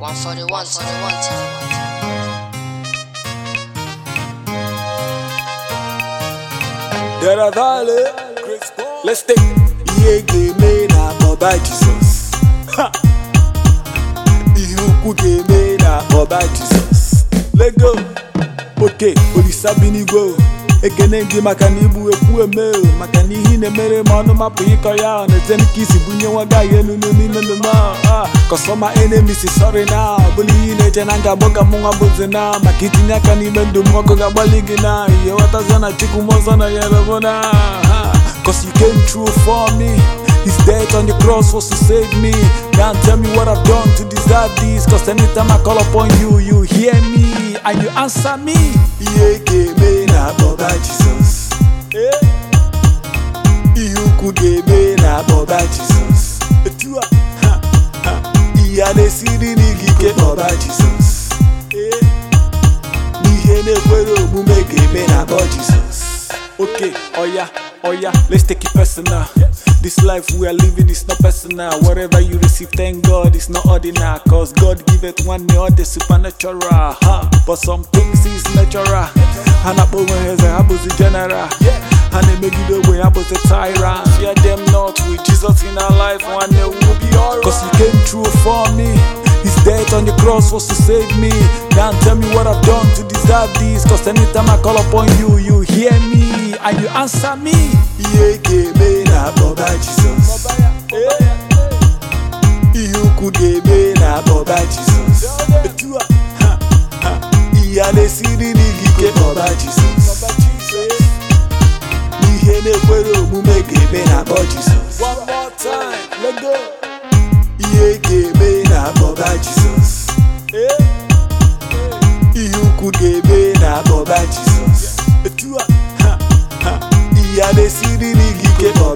141, 141. Dara Valley, let's take ihe ga-eme na akpọba Jizọs. Ha! Ihe ukwu ga-eme na akpọba Jizọs. Lego, oke olisa bi n'igwe o. ekene gị maka na igbu ekwu eme o maka na ihe ị na-emere ma ọnụ mapụ ịkọ ya ọ na-ete ka isi bunye nwa gị ahụ elu n'ime ndụ m a kọsọma enemi si sọrị na ọ bụla ihe ị na-eche na nga agbọ ka mụ nwa bụzi na maka itinye aka n'ime ndụ m ọkụ ga-agbalị gị na ihe ghọtazie na chukwu m ọzọ na nyere m na ha. Cause you came through for me His death on the cross was to save me Can't tell me what I've done to deserve this Cause anytime I call upon you, you hear me And you answer me Ihe ga-eme na akpọba Jizọs Eh? Ihe ukwu ga-eme na akpọba Jizọs Etu a ha, ha. Ihe a na-esiri n'igi ike kpọba Jizọs Eh? n'ihe na-ekwere omume ga-eme na akpọ Jizọs Okay, oh yeah, oh yeah, let's take it personal. This life we are living is not personal. Whatever you receive, thank God, it's not ordinary. Cause God give it one day, the supernatural. Huh? But some things is natural. And I put my hands I was a general. And they make it the way I was a tyrant. Fear them not with Jesus in our life, one day we'll be alright. Cause He came through for me. His death on the cross was to save me. Can't tell me what I've done to deserve this. Cause anytime I call upon you, you hear me and you answer me. Ihe ga-eme na akpọba Jizọs. Ihe ukwu ga-eme na akpọba Jizọs. Etu a, ha, ha. Ihe a na-esiri n'igi ike kpọba Jizọs. N'ihe na-ekwere omume ga-eme na akpọ Jizọs. One more time, let go. Ihe ga-eme na akpọba Jizọs. Ihe ukwu ga-eme na akpọba Jizọs. Etu a, ha, ha. Ihe a na-esiri n'igi ike kpọba